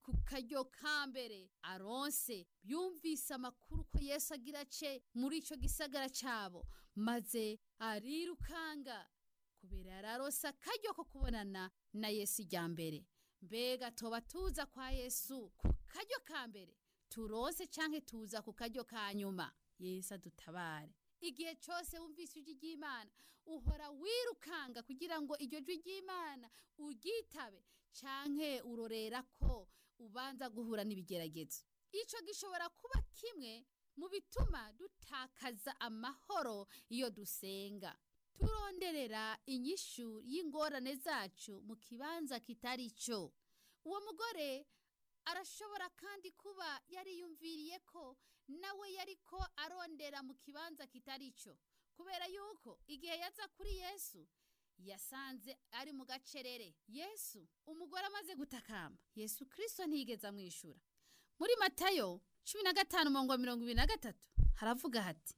ku karyo ka mbere aronse yumvise amakuru ko yesu agira ace muri icyo gisagara cyabo maze arirukanga kubera yari arose akaryo ko kubonana na yesu ijya mbere mbega toba tuza kwa yesu ku karyo ka mbere turose cyangwa tuza ku karyo ka nyuma yesu adutabare igihe cyose wumvise ijwi ry'imana uhora wirukanga kugira ngo iryo jwi ry'imana uryitabe cyangwa urorera ko ubanza guhura n'ibigeragezo icyo gishobora kuba kimwe mu bituma dutakaza amahoro iyo dusenga turonderera inyishu y'ingorane zacu mu kibanza kitari cyo uwo mugore arashobora kandi kuba yariyumviriye ko nawe yari ko arondera mu kibanza kitari cyo kubera yuko igihe yaza kuri yesu yasanze ari mu gacerere yesu umugore amaze gutakamba yesu kirisito ntiyigeze amwishyura muri matayo cumi na gatanu mirongo ibiri na gatatu haravuga hati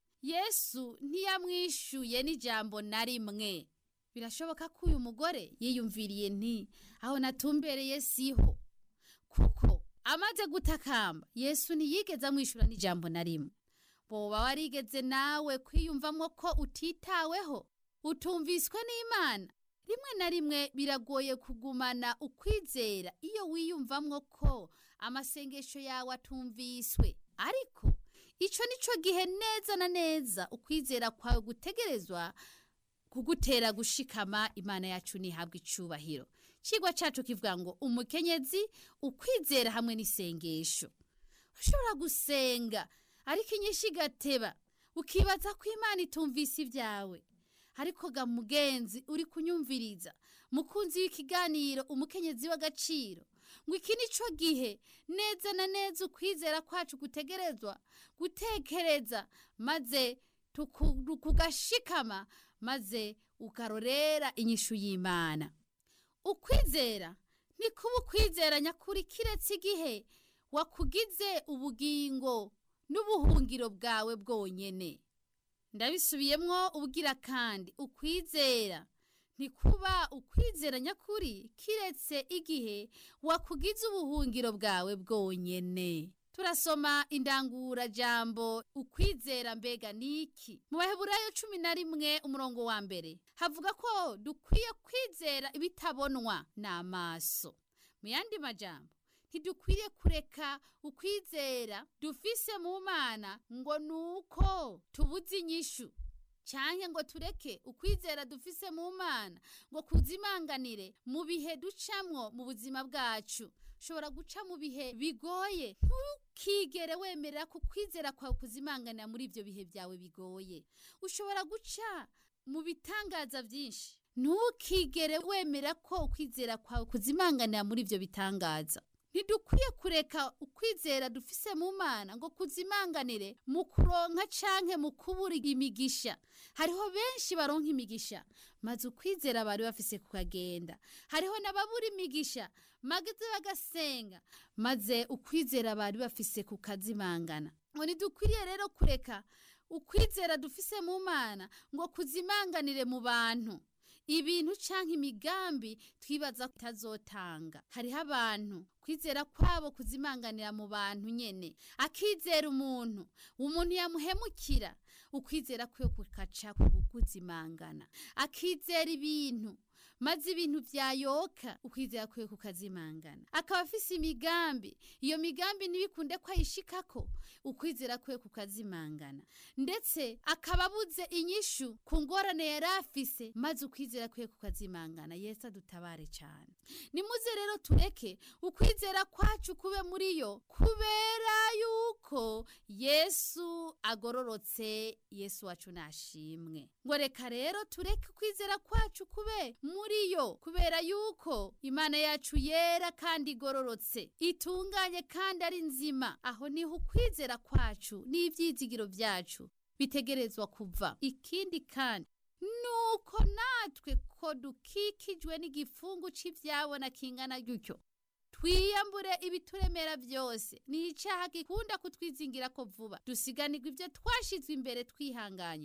yesu ntiyamwishyuye n'ijambo na rimwe birashoboka ko uyu mugore yiyumviriye nti aho natumbereye siho kuko amaze gutakamba yesu ntiyigeze amwishyura n'ijambo na rimwe boba warigeze nawe kwiyumvamo ko utitaweho utumviswe n'imana rimwe na rimwe biragoye kugumana ukwizera iyo wiyumvamo ko amasengesho yawe atumviswe ariko icyo ni cyo gihe neza na neza ukwizera kwawe gutegerezwa kugutera gushikama imana yacu ntihabwe icyubahiro kigwa cyacu kivuga ngo umukenyezi ukwizera hamwe n'isengesho ushobora gusenga ariko inyinshi igateba ukibaza ko imana itumvise ibyawe ariko ga mugenzi uri kunyumviriza mukunzi w'ikiganiro umukenyezi w'agaciro ngo iki ni cyo gihe neza na neza ukwizera kwacu gutegerezwa gutekereza maze kugashikama maze ukarorera inyishu y'imana ukwizera ni kuba ukwizera nyakuri kiretse igihe wakugize ubugingo n'ubuhungiro bwawe bwonyine ndabisubiyemo ubwira kandi ukwizera ntikuba ukwizera nyakuri kiretse igihe wakugize ubuhungiro bwawe bwonyine turasoma indangura jambo ukwizera mbega niki mu baheburayo cumi na rimwe umurongo wa mbere havuga ko dukwiye kwizera ibitabonwa n'amaso mu yandi majambo ntidukwiriye kureka ukwizera dufise mu mana ngo ni uko tubuze inyishu cyangwa ngo tureke ukwizera dufise mu mana ngo kuzimanganire mu bihe ducamwo mu buzima bwacu ushobora guca mu bihe bigoye ntukigere wemerera ko ukwizera kwawe kuzimanganira muri ibyo bihe byawe bigoye ushobora guca mu bitangaza byinshi ntukigere wemera ko ukwizera kwawe kuzimanganira muri ibyo bitangaza ntidukwiye kureka ukwizera dufise mu mana ngo kuzimanganire mu kuronka canke mu kubura imigisha hariho benshi baronka imigisha maze ukwizera bari bafise kukagenda hariho n'ababura imigisha maze bagasenga maze ukwizera bari bafise kukazimangana ngo ntidukwiriye rero kureka ukwizera dufise mu mana ngo kuzimanganire mu bantu ibintu cyangwa imigambi twibaza itazotanga hariho abantu kwizera kwabo kuzimanganira mu bantu nyene akizera umuntu umuntu yamuhemukira ukwizera kwe kukaca kuguzimangana akizera ibintu maze ibintu byayoka ukwizera kwe kukazimangana akaba afise imigambi iyo migambi ntibikunde ko ayishikako ukwizera kwe kukazimangana ndetse akaba abuze inyishu ku ngorane yari afise maze ukwizera kwe kukazimangana yesu adutabare cyane nimuze rero tureke ukwizera kwacu kube muri yo kubera yuko yesu agororotse yesu wacu nashimwe ngo reka rero tureke ukwizera kwacu kube muri yo kubera yuko imana yacu yera kandi igororotse itunganye kandi ari nzima aho niho ukwizera kwacu n'ibyizigiro byacu bitegerezwa kuva ikindi kandi nuko natwe ko dukikijwe n'igifungu cy'ibyabona kingana gutyo twiyambure ibituremera byose ni icyaha gikunda kutwizingira ko vuba dusiganirwa ibyo twashyizwe imbere twihanganye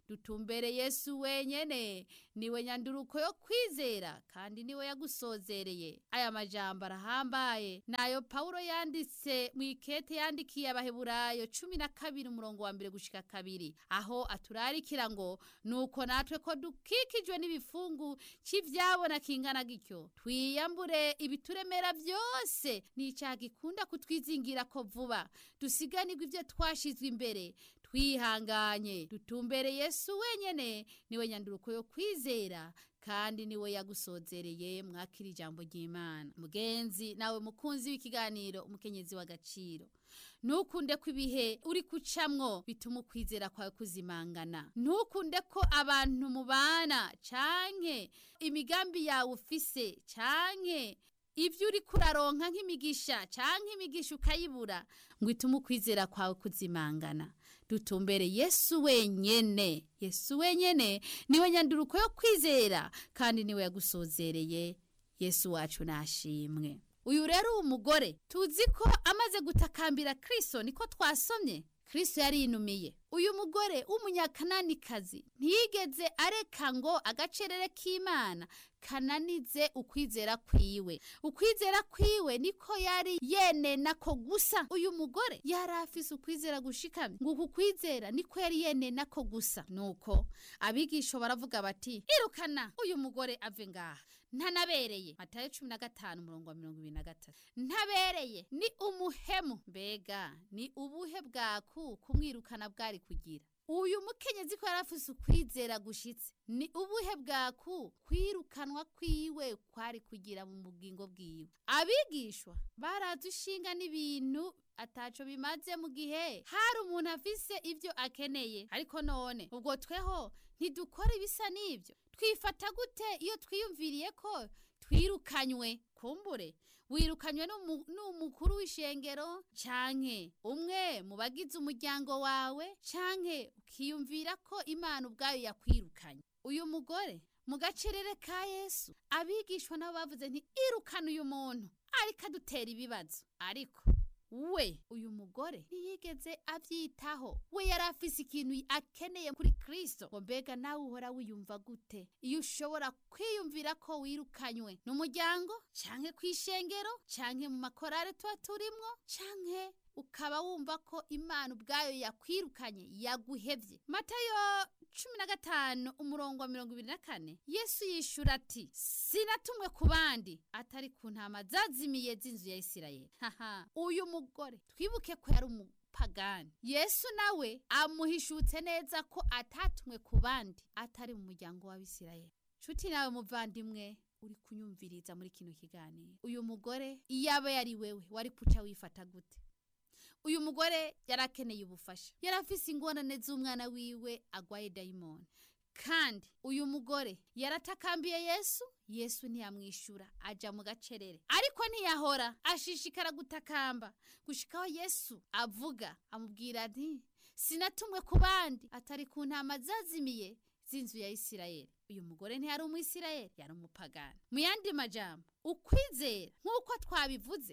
dutumbere yesu wenyene niwe nyanduruko yo kwizera kandi niwe yagusozereye aya majambo arahambaye nayo pawulo yanditse mu ikete yandikiye abaheburayo cumi na kabiri umurongo wa mbere gushika kabiri aho aturarikira ngo nuko natwe ko dukikijwe n'ibifungu c'ivyabona kingana gityo twiyambure ibituremera vyose n'icaha gikunda kutwizingira ko vuba dusiganirwe ivyo twashizwe imbere twihanganye dutumbere yesu wenyene niwe nyanduruko yo kwizera kandi niwe yagusozereye mwakira ijambo ry'imana mugenzi nawe mukunzi w'ikiganiro umukenyezi w'agaciro ntukunde ko ibihe uri kucamwo bituma ukwizera kwawe kuzimangana ntukunde ko abantu mubana canke imigambi yawe ufise canke ibyo uri kuraronka nk'imigisha canke imigisha ukayibura ngo itume ukwizera kwawe kuzimangana dutumbere yesu wenyene yesu wenyene niwe nyanduruko yo kwizera kandi niwe yagusozereye yesu wacu nashimwe uyu rero uwo mugore tuzi ko amaze gutakambira kristo niko twasomye kristo yarinumiye uyu mugore w'umunyakananikazi ntiyigeze areka ngo agacerere k'imana kananize ukwizera kwiwe ukwizera kwiwe niko yari yenena ko gusa uyu mugore yari afise ukwizera gushikamye ngo uku kwizera niko yari yenena ko gusa nuko abigisha baravuga bati irukana uyu mugore ave ngaha ntanabereye matayo cumi na gatanu umurongo wa mirongo ibiri na gatatu ntabereye ni umuhemu mbega ni ubuhe bwaku kumwirukana bwari kugira uyu mukenyezi ko yari afise ukwizera gushitse ni ubuhe bwaku kwirukanwa kwiwe kwari kugira mu bugingo bwiwe abigishwa barazi ishinga n'ibintu ataco bimaze mu gihe hari umuntu afise ivyo akeneye ariko none ubwo tweho ntidukora ibisa n'ivyo twifata gute iyo twiyumviriye ko twirukanywe kumbure wirukanywe n'umukuru w'ishengero canke umwe mu bagize umuryango wawe canke ukiyumvira ko imana ubwayo yakwirukanye uyu mugore mu gacerere ka yesu abigishwa nabo bavuze nti irukana uyu muntu ariko adutera ibibazo ariko we uyu mugore ntiyigeze abyitaho we yari afise ikintu akeneye kuri kristo ngo mbega nawe uhora wiyumva gute iyo ushobora kwiyumvira ko wirukanywe n'umuryango canke kw'ishengero canke mu makorare tuba turimwo canke ukaba wumva ko imana ubwayo yakwirukanye yaguhevye matayo cumi na gatanu umurongo wa mirongo ibiri na kane yesu yishura ati sinatumwe ku bandi atari ku ntama zazimiye z'inzu ya isirayeli haha uyu mugore twibuke ko yari umupagani yesu nawe amuhishutse neza ko atatumwe ku bandi atari mu muryango w'abisirayeli nshuti nawe muvandimwe uri kunyumviriza muri kino kiganiro uyu mugore iyo aba yari wewe wari kuca wifata gute uyu mugore yari akeneye ubufasha yari afise ingorane z'umwana wiwe agwaye dayimoni kandi uyu mugore yaratakambiye yesu yesu ntiyamwishyura aja mu gacerere ariko ntiyahora ashishikara gutakamba gushikaho yesu avuga amubwira ati sinatumwe ku bandi atari ku ntama zazimiye z'inzu ya isirayeli uyu mugore ntiyari umwisirayeli yari umupagani mu yandi majambo ukwizera nk'uko twabivuze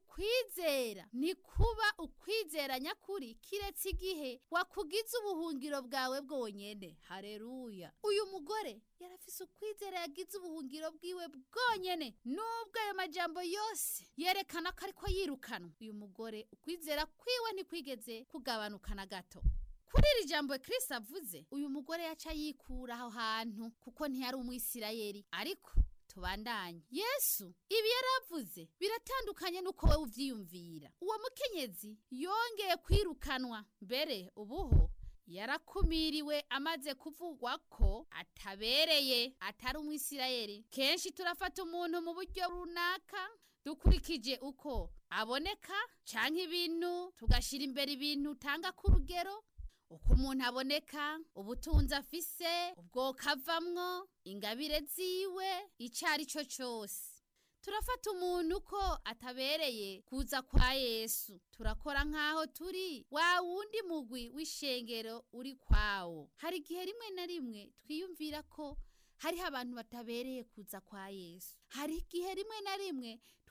ukwizera ni kuba ukwizera nyakuri kiretse igihe wakugize ubuhungiro bwawe bwonyene hareruya uyu mugore yari afise ukwizera yagize ubuhungiro bwiwe bwonyene nubwo ayo majambo yose yerekana ko ariko yirukanwa uyu mugore ukwizera kwiwe ntikwigeze kugabanuka na gato kuri iri jambo Kristo avuze uyu mugore yaca yikura aho hantu kuko ntiyari umwisirayeli ariko tubandanye yesu ibi yaravuze biratandukanye n'uko wowe uvyiyumvira uwo mukenyezi yongeye kwirukanwa mbere ubuho yarakumiriwe amaze kuvugwa ko atabereye atari umwisirayeli kenshi turafata umuntu mu buryo runaka dukurikije uko aboneka canke ibintu tugashira imbere ibintu utanga ku rugero uko umuntu aboneka ubutunzi afise ubwoko avamwo ingabire ziwe icyo ari cyo cyose turafata umuntu ko atabereye kuza kwa yesu turakora nk'aho turi wa wundi mugwi w'ishengero uri kwawo hari igihe rimwe na rimwe twiyumvira ko hariho abantu batabereye kuza kwa yesu hari igihe rimwe na rimwe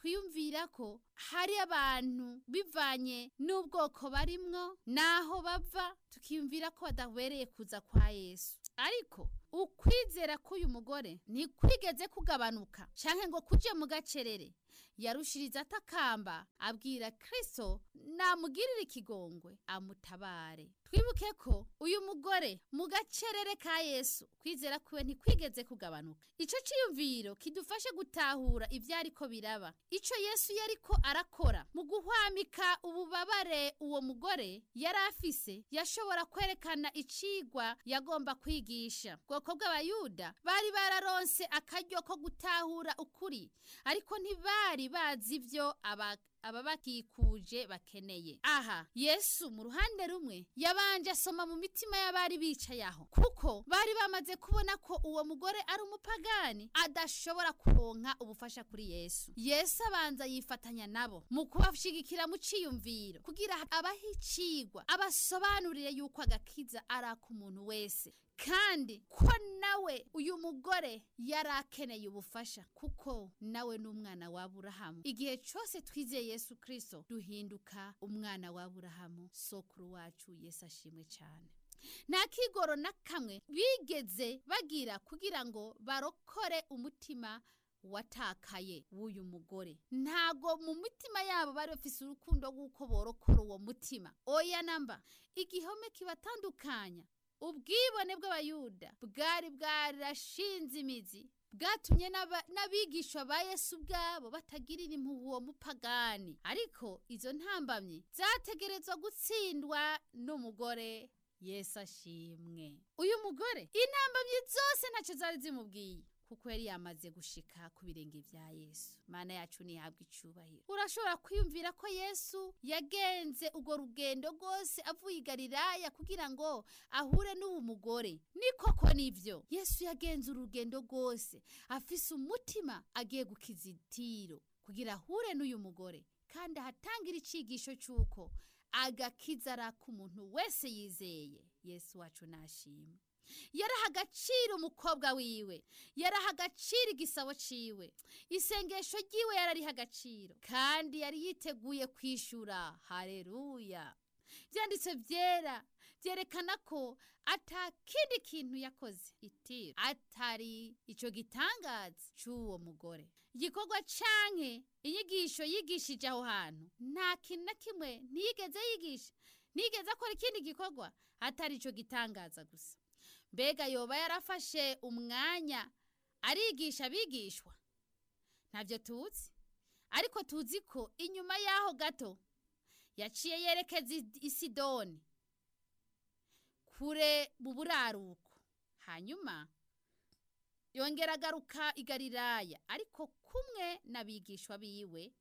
twiyumvira ko hari abantu bivanye n'ubwoko barimwo n'aho bava tukiyumvira ko badabereye kuza kwa yesu ariko ukwizera k'uyu mugore ntikwigeze kugabanuka canke ngo kuje mu gacerere yarushiriza atakamba abwira kristo namugirire ikigongwe amutabare twibuke ko uyu mugore mu gacerere ka yesu kwizera kwiwe ntikwigeze kugabanuka ico ciyumviro kidufashe gutahura ivyariko biraba ico yesu yariko arakora mu guhwamika ububabare uwo mugore yari afise yashobora kwerekana icigwa yagomba kwigisha bwoko bw'abayuda bari bararonse akaryo ko gutahura ukuri ariko ntibari bazi ivyo aba ababakikuje bakeneye aha yesu mu ruhande rumwe yabanje asoma mu mitima y'abari bicaye aho kuko bari bamaze kubona ko uwo mugore ari umupagani adashobora kuronka ubufasha kuri yesu yesu abanza yifatanya nabo mu kubashigikira mu ciyumviro kugira abahe icigwa abasobanurire yuko agakiza ari ak'umuntu wese kandi ko nawe uyu mugore yari akeneye ubufasha kuko nawe ni umwana wa Aburahamu igihe cyose twizeye Yesu Kristo duhinduka umwana wa Aburahamu sokuru wacu Yesu ashimwe cyane nta kigoro na kamwe bigeze bagira kugira ngo barokore umutima watakaye w'uyu mugore ntago mu mitima yabo bari bafise urukundo rw'uko borokora uwo mutima oya namba igihome kibatandukanya ubwibone bw'abayuda bwari bwarashinze imizi bwatumye n'abigishwa ba yesu ubwabo batagirira impuhwe uwo mupagani ariko izo ntambamyi zategerezwa gutsindwa n'umugore yesu ashimwe uyu mugore intambamyi zose ntacyo zari zimubwiye kuko yari yamaze gushika ku birenge vya Yesu mana yacu nihabwa icubahiro urashobora kwiyumvira ko Yesu yagenze ugo rugendo rwose avuye i Galilaya kugira ngo ahure n'uwo mugore ni koko nivyo Yesu yagenze urugendo rwose afise umutima agiye gukiza itiro kugira ahure n'uyu mugore kandi ahatangira icigisho c'uko agakiza ari ak'umuntu wese yizeye Yesu wacu nashimwe yaraha agaciro umukobwa wiwe yaraha agaciro igisabo ciwe isengesho ryiwe yarariha agaciro kandi yari yiteguye kwishura hareruya byanditse byera byerekana ko atakindi kintu yakoze itiro atari ico gitangaza c'uwo mugore igikorwa canke inyigisho yigishije aho hantu nta kintu na kimwe ntiyigeze yigisha ntiyigeze akora ikindi gikorwa atari ico gitangaza gusa mbega yoba yarafashe umwanya arigisha abigishwa ntabyo tuzi ariko tuzi ko inyuma y'aho gato yaciye yerekeza i sidoni kure mu buraruko hanyuma yongera agaruka i galilaya ariko kumwe n'abigishwa biwe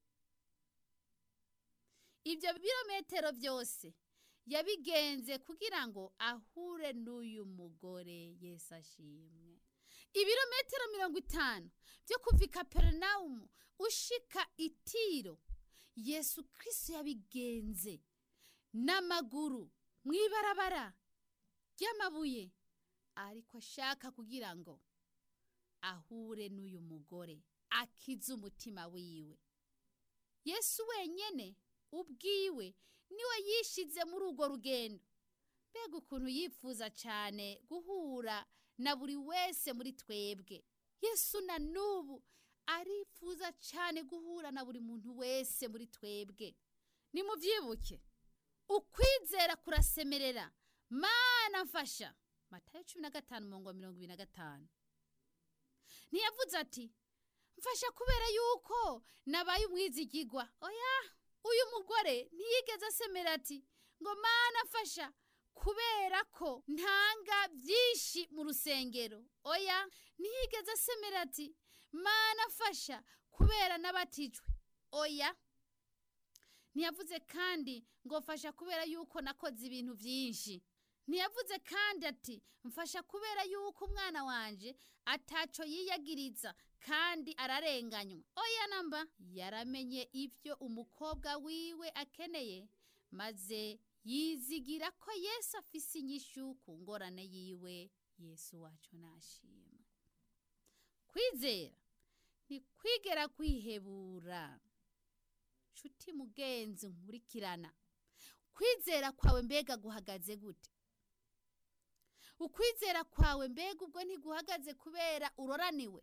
ibyo birometero byose yabigenze kugira ngo ahure n'uyu mugore Yesu ashimwe ibirometero mirongo itanu byo kuva i kaperinawumu ushika itiro yesu kirisi yabigenze n'amaguru mu ibarabara ry'amabuye ariko ashaka kugira ngo ahure n'uyu mugore akize umutima wiwe yesu wenyine ubwiwe niwe yishize muri urwo rugendo mbega ukuntu yifuza cyane guhura na buri wese muri twebwe yesu na n'ubu arifuza cyane guhura na buri muntu wese muri twebwe nimubyibuke ukwizera kurasemerera mana mfasha matayo cumi na gatanu mirongo mirongo ibiri na gatanu ntiyavuze ati mfasha kubera yuko nabaye umwizigigwa oya uyu mugore ntiyigeze asemera ati ngo mana mfasha kubera ko ntanga byinshi mu rusengero oya ntiyigeze asemera ati mana mfasha kubera n'abatijwe oya ntiyavuze kandi ngo mfasha kubera yuko nakoze ibintu byinshi ntiyavuze kandi ati mfasha kubera yuko umwana wanje ataco yiyagiriza kandi ararenganywa oya namba yaramenye ibyo umukobwa wiwe akeneye maze yizigira ko yesu afise inyishu ku ngorane yiwe yesu wacu nashimwe kwizera ni kwigera kwihebura nshuti mugenzi nkurikirana kwizera kwawe mbega guhagaze gute ukwizera kwawe mbega ubwo ntiguhagaze kubera uroraniwe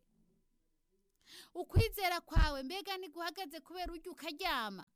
ukwizera kwawe mbega ntiguhagaze kubera urya ukaryama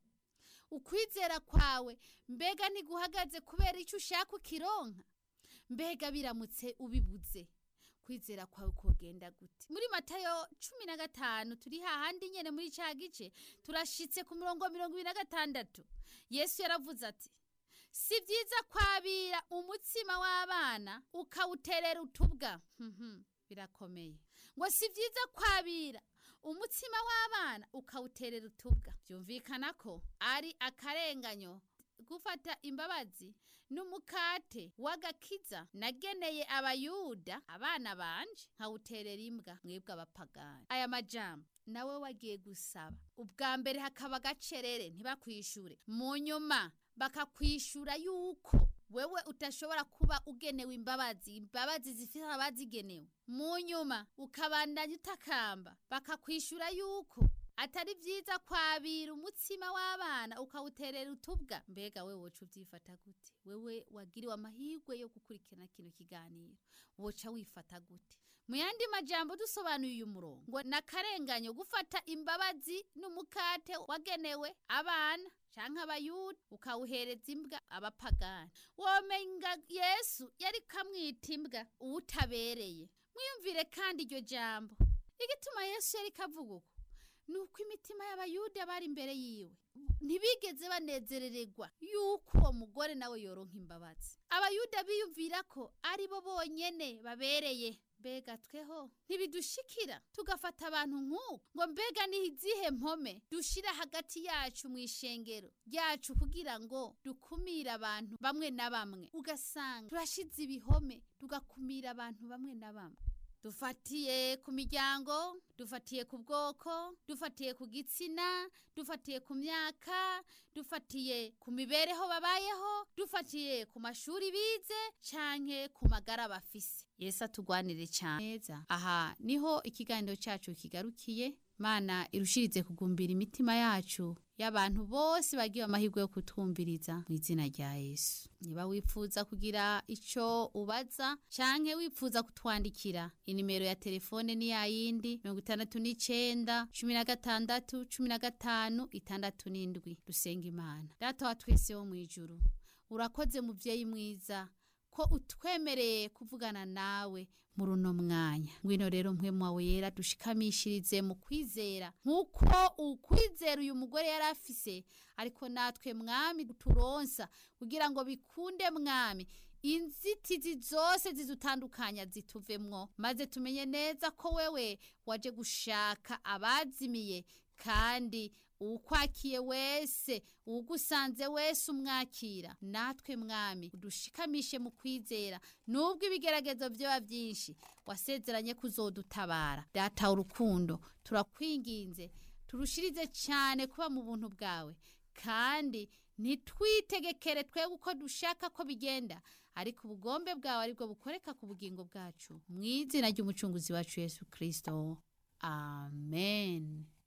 ukwizera kwawe mbega ntiguhagaze kubera icyo ushaka ukironka mbega biramutse ubibuze kwizera kwawe kogenda gute muri matayo cumi na gatanu turi hahandi nyene muri ca gice turashitse ku murongo mirongo ibiri na gatandatu yesu yaravuze ati si byiza kwabira umutsima w'abana ukawuterera utubwa Mhm, birakomeye ngo si byiza kwabira umutsima w'abana ukawuterera utubwa byumvikana ko ari akarenganyo gufata imbabazi n'umukate w'agakiza nageneye abayuda abana banje nkawuterera imbwa mwebwe abapagani aya majambo nawe wagiye gusaba ubwa mbere hakaba agacerere ntibakwishure mu nyuma bakakwishura yuko wewe utashobora kuba ugenewe imbabazi imbabazi zifite abazigenewe mu nyuma ukabandanya utakamba bakakwishura yuko atari byiza kwabira umutsima w'abana ukawuterera utubwa mbega we woca ubyifata gute wewe wagiriwe amahirwe yo gukurikirana kino kiganiro woca wifata gute mu yandi majambo dusobanuye uyu murongo ngo nakarenganyo gufata imbabazi n'umukate wagenewe abana canke abayuda ukawuhereza imbwa abapagani womenga yesu yari kamwita imbwa uwutabereye mwiyumvire kandi iryo jambo igituma yesu yari kavuga uko nuko imitima y'abayuda bari imbere yiwe ntibigeze banezerererwa yuko uwo mugore nawe yoronka imbabazi abayuda biyumvira ko ari bo bonyene babereye mbega tweho ntibidushikira tugafata abantu nk'uko ngo mbega ni izihe mpome dushira hagati yacu mu ishengero ryacu kugira ngo dukumire abantu bamwe na bamwe ugasanga turashize ibihome tugakumira abantu bamwe na bamwe dufatiye ku miryango dufatiye ku bwoko dufatiye ku gitsina dufatiye ku myaka dufatiye ku mibereho babayeho dufatiye ku mashuri bize canke ku magara bafise yesu atugwanire cyane neza aha niho ikiganiro cyacu kigarukiye mana irushirize kugumbira imitima yacu y'abantu bose bagiye amahirwe yo kutwumviriza mu izina rya yesu niba wifuza kugira icyo ubaza canke wifuza kutwandikira inimero ya telefone ni yayindi mirongo itandatu n'icenda cumi na gatandatu cumi na gatanu itandatu n'indwi dusenga imana data wa twese wo mu ijuru urakoze muvyeyi mwiza ko utwemereye kuvugana nawe muri uno mwanya ngwino rero mpwemu wawe yera dushikamishirize mu kwizera nk'uko ukwizera uyu mugore yari afise ariko natwe mwami turonsa kugira ngo bikunde mwami inzitizi zose zidutandukanya zituvemwo maze tumenye neza ko wewe waje gushaka abazimiye kandi uwukwakiye wese uwugusanze wese umwakira natwe mwami udushikamishe mu kwizera nubwo ibigeragezo byaba byinshi wasezeranye kuzodutabara data urukundo turakwinginze turushirize cyane kuba mu buntu bwawe kandi ntitwitegekere twebwe uko dushaka ko bigenda ariko ubugombe bwawe aribwo bukoreka ku bugingo bwacu mu izina ry'umucunguzi wacu yesu kirisito amen